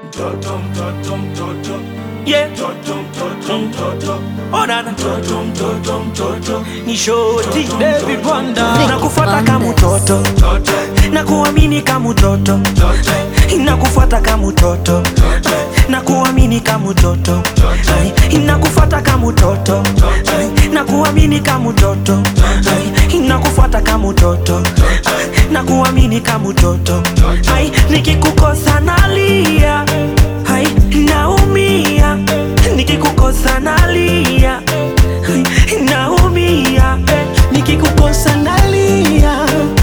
Mtoto, mtoto, mtoto. yeah. Mtoto, mtoto, mtoto. Oh, dada Mtoto, mtoto, mtoto. ni shoti David Wanda Vicky nakufuata kama Bandes. mtoto Mtoto, na kuamini kama mtoto mtoto. inakufuata kama mtoto na kuamini kama mtoto inakufuata kama mtoto na kuamini kama mtoto inakufuata kama mtoto na kuamini kama mtoto Ai, nikikukosa nalia Ai, naumia nikikukosa nalia Ai, naumia eh, nikikukosa nalia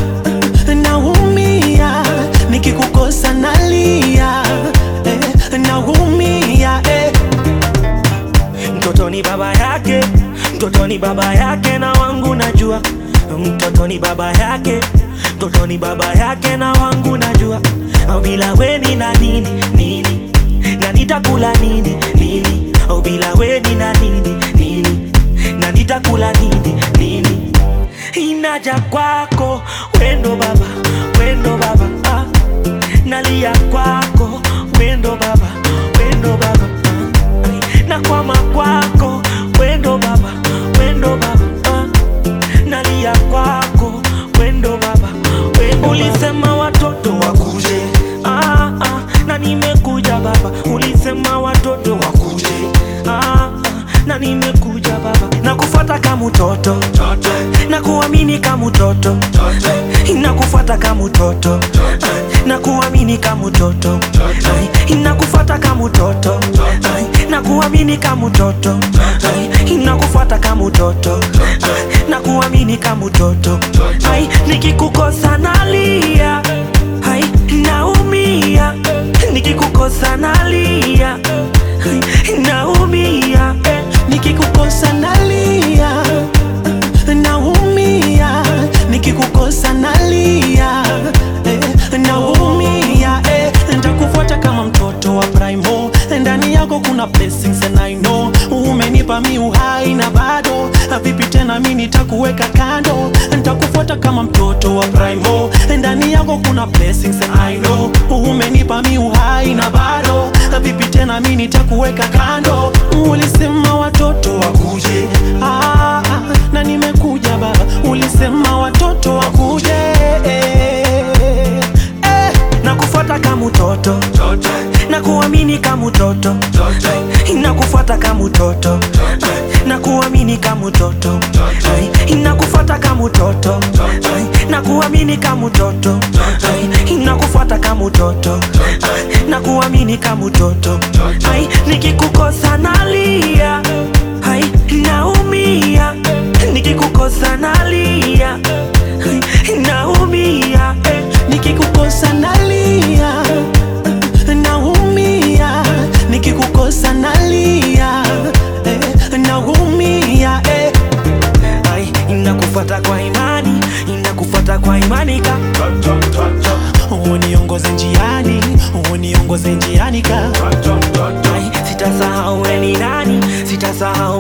naumia nikikukosa nalia eh, naumia eh. mtoto ni baba yake mtoto ni baba yake na wangu najua mtoto ni baba yake mtoto ni baba yake na wangu najua au bila weni na nini nini na nitakula nini nini au bila weni na nini nini na nitakula nini nini inaja kwako wendo baba wendo baba ah. nalia kwako wendo baba wendo baba ah. na kwama kwako wendo baba wendo baba ah. nalia kwako wendo baba wendo ulisema watoto wakuje ah, ah. na nimekuja baba ulisema watoto wakuje ah, ah. na nimekuja baba na kufata kama mtoto na kuamini kama mtoto inakufuata kama mtoto na kuamini kama mtoto inakufuata kama mtoto na kuamini kama mtoto inakufuata kama mtoto na kuamini kama mtoto Ai, nikikukosa nalia Ai, naumia nikikukosa nalia Ai, naumia eh. nikikukosa nalia naumia nikikukosa nalia eh, naumia eh, ntakufuata kama mtoto wa primo ndani yako kuna blessings and I know umenipa mi uhai na bado vipi tena mi nitakuweka kando ntakufuata kama mtoto wa primo ndani yako kuna blessings and I know umenipa mi uhai na bado vipi tena mi nitakuweka kando ulisema watoto wakuje ah, ah, na nimekuja baba ulisema watoto wakuje eh, eh. na kufuata kama mtoto na kuamini kama mtoto inakufuata kama mtoto na kuamini kama mtoto inakufuata kama mtoto na kuamini kama mtoto inakufuata kama mtoto na kuamini kama mtoto Ai, nikikukosa nalia Ai, naumia nikikukosa nalia Ai, naumia eh. nikikukosa nalia naumia nikikukosa nalia eh, naumia eh. Ai, inakufuata kwa imani inakufuata kwa imani ka uniongoze njiani uniongoze njiani ka Ai, sitasahau we ni nani sitasahau